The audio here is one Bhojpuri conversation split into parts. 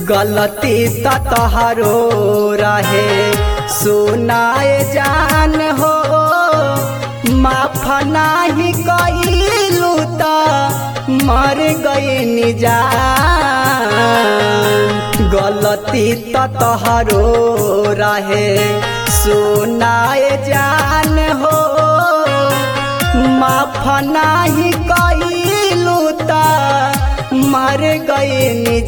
गलती त तहरो रहे सुनाए जान हो माफ नाही कइलू त मर गई जान गलती त तहरो रहे सुनाए जान हो माफ नाही कइलू त मर गई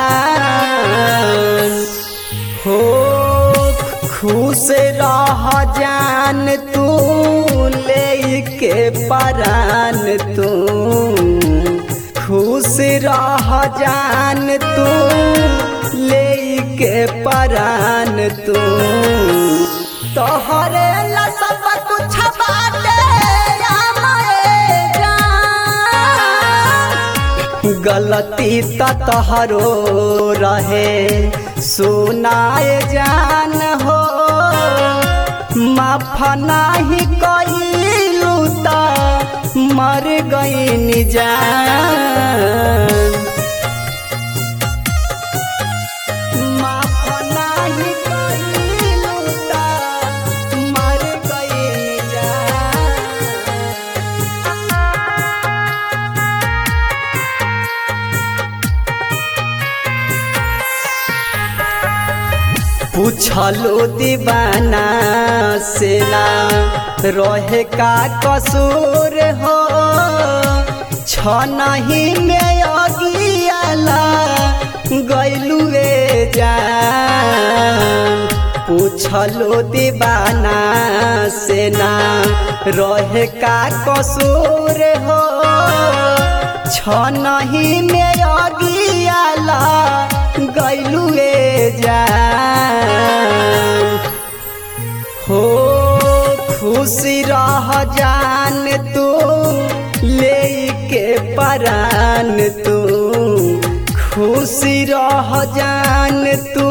जान हो खुश रह जान तू ले के परान तू खुश रह जान तू ले के परान तू तोहरे ला सब कुछ बाटे आमरे जान गलती त तहरो रहे सुनाए जान हो माफ नाही कइलू त मर गई जान माफ नाही कइलू त मर गई जान पूछलो दीवाना से ना रहे का कसूर हो छ नहीं में अगियाला गैलुए जान पूछलो दीवाना से ना रहे का कसूर हो छ नहीं में अगियाला गैलुए जान हो खुशी रह जान तू ले के परान तू खुशी रह जान तू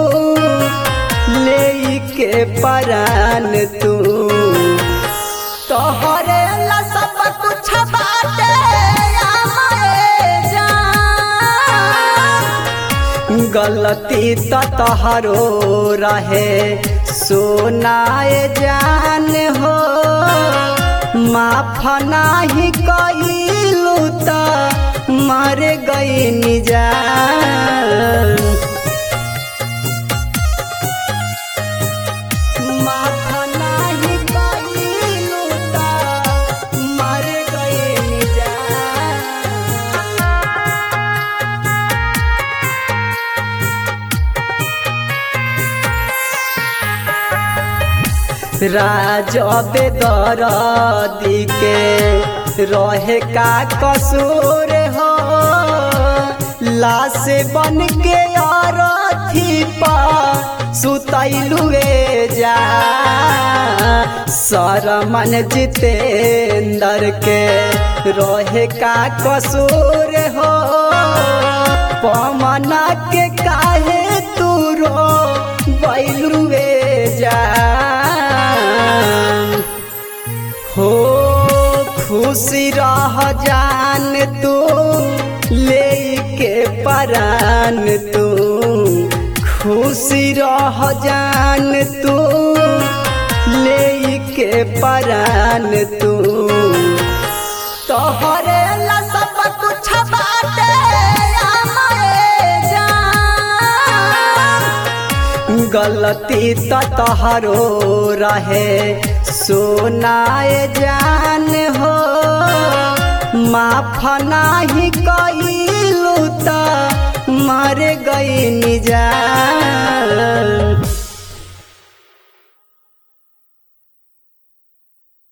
ले के परान तू तोहरे ला सब कुछ बाटे आमरे जान गलती त तहरो रहे सुनाए जान हो माफ नाही कइलू त मर गई जान माफ नाही कइलू त मर गई जान राज बेदरदी के रहे का कसूर हो लाश बन के अरथी पा सुतैलुए जा सरमन जितेंद्र के रहे का कसूर हो पमना के काहे तू रो बैलुए जा हो खुशी रह जान तू ले के परान तू खुशी रह जान तू ले के परान तू तोहरे ला सब कुछ बाटे आमरे जान गलती त तहरो रहे सुनाए जान हो माफ नाही कइलू त मर गई जान